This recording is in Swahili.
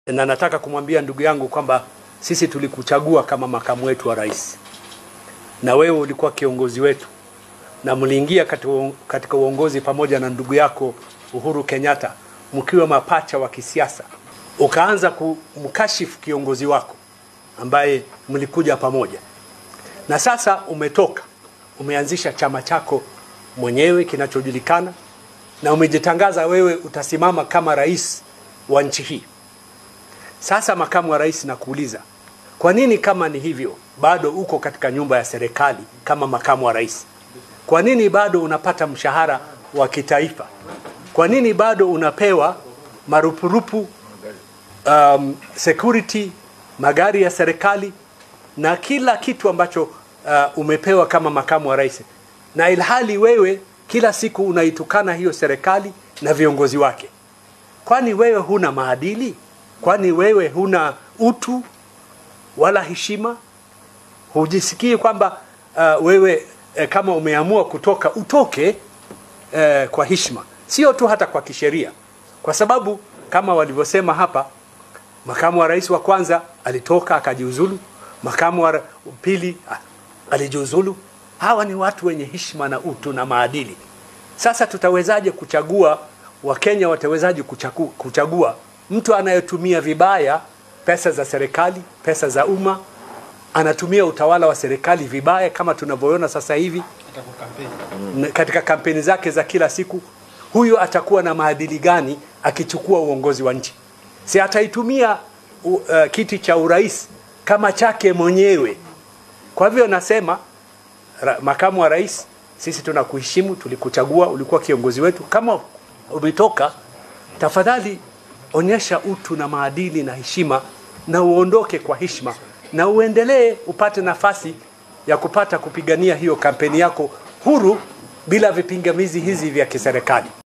na nataka kumwambia ndugu yangu kwamba sisi tulikuchagua kama makamu wetu wa rais, na wewe ulikuwa kiongozi wetu, na mliingia katika, katika uongozi pamoja na ndugu yako Uhuru Kenyatta mkiwa mapacha wa kisiasa, ukaanza kumkashifu kiongozi wako ambaye mlikuja pamoja, na sasa umetoka umeanzisha chama chako mwenyewe kinachojulikana na umejitangaza wewe utasimama kama rais wa nchi hii. Sasa makamu wa rais, nakuuliza kwa nini kama ni hivyo bado uko katika nyumba ya serikali kama makamu wa rais? Kwa nini bado unapata mshahara wa kitaifa? Kwa nini bado unapewa marupurupu, um, security, magari ya serikali na kila kitu ambacho uh, umepewa kama makamu wa rais, na ilhali wewe kila siku unaitukana hiyo serikali na viongozi wake? Kwani wewe huna maadili? Kwani wewe huna utu wala heshima? Hujisikii kwamba uh, wewe eh, kama umeamua kutoka utoke eh, kwa heshima, sio tu hata kwa kisheria, kwa sababu kama walivyosema hapa, makamu wa rais wa kwanza alitoka akajiuzulu, makamu wa pili alijiuzulu. Hawa ni watu wenye heshima na utu na maadili. Sasa tutawezaje kuchagua, Wakenya watawezaje kuchagua, kuchagua mtu anayetumia vibaya pesa za serikali, pesa za umma, anatumia utawala wa serikali vibaya kama tunavyoona sasa hivi mm. katika kampeni zake za kila siku. Huyu atakuwa na maadili gani akichukua uongozi wa nchi? Si ataitumia uh, kiti cha urais kama chake mwenyewe. Kwa hivyo nasema ra, makamu wa rais, sisi tunakuheshimu, tulikuchagua, ulikuwa kiongozi wetu. Kama umetoka, tafadhali onyesha utu na maadili na heshima, na uondoke kwa heshima, na uendelee upate nafasi ya kupata kupigania hiyo kampeni yako huru bila vipingamizi hizi vya kiserikali.